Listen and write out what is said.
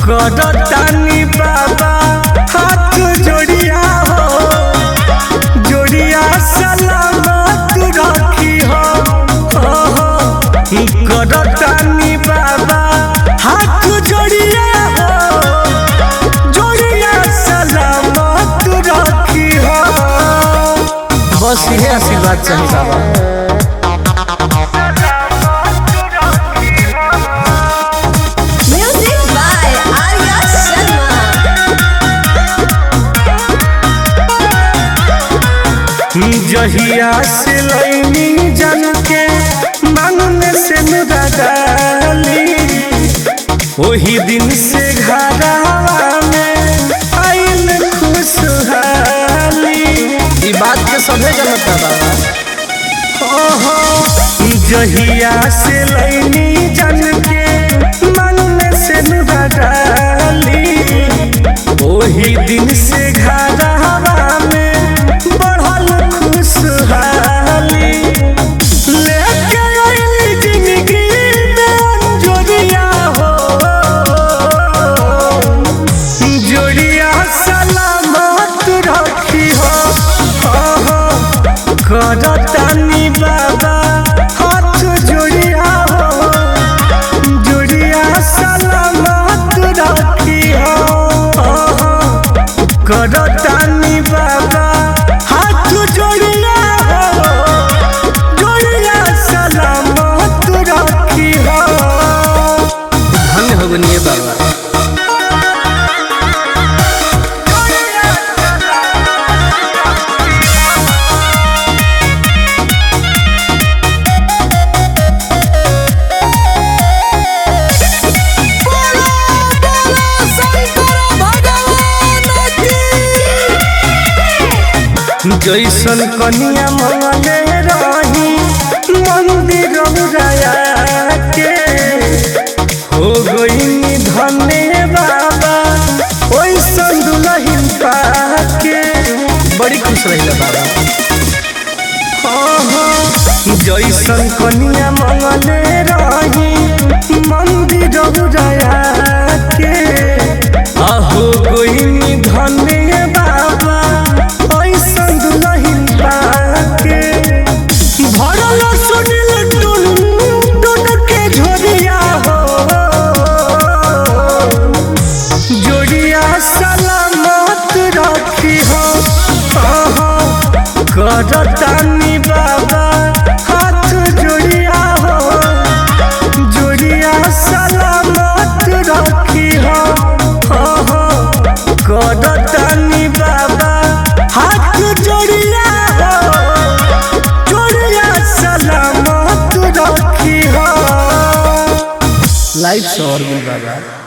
करतानी बाबा हाथ जोड़िया हो जोड़िया सलामत रखी हो हो, हो। करतानी बाबा हाथ जोड़िया हो जोड़िया सलामत रखी हो बस ये आशीर्वाद चाहिए बाबा Music by Arya Sharma. जहिया से लैनी जन के मांगने से मुदा डाली वही दिन से घरवा में आइल खुशहाली ई बात के सभे जनता बाबा ओहो जहिया से लैनी जन के मांगने से मुदा डाली वही दिन से घरवा में बढ़ल खुशहाली लेके आइली जिंदगी में अंजोरिया हो जोड़िया सलामत रखी हो हो, हो। करतानी बाबा हाथ जोड़िया हो जोड़िया सलामत रखी हो हो, हो। करतानी बाबा हाथ जोड़िया हो जोड़िया सलामत रखी हो धन्य हो गनिए बाबा जैसन कनिया मंगले रही मंदिर उड़ाया के हो गई धन्य बाबा ओइसन दुलहिन पाके बड़ी खुश रहिला बाबा जैसन कनिया मंगले रही मंदिर उड़ाया के आहो कोई धन्य बाबा ऐसन दुलहिन पाके भरल सुनिल टुन टुन के झोरिया हो जोड़िया सलामत रखी हो हो, करतानी बाबा हाथ जोड़िया हो जोड़िया सलामत रखी हो हो, हो। करतानी बाबा हाथ जोड़िया हो जोड़िया सलामत रखी हो लाइफ से और बाबा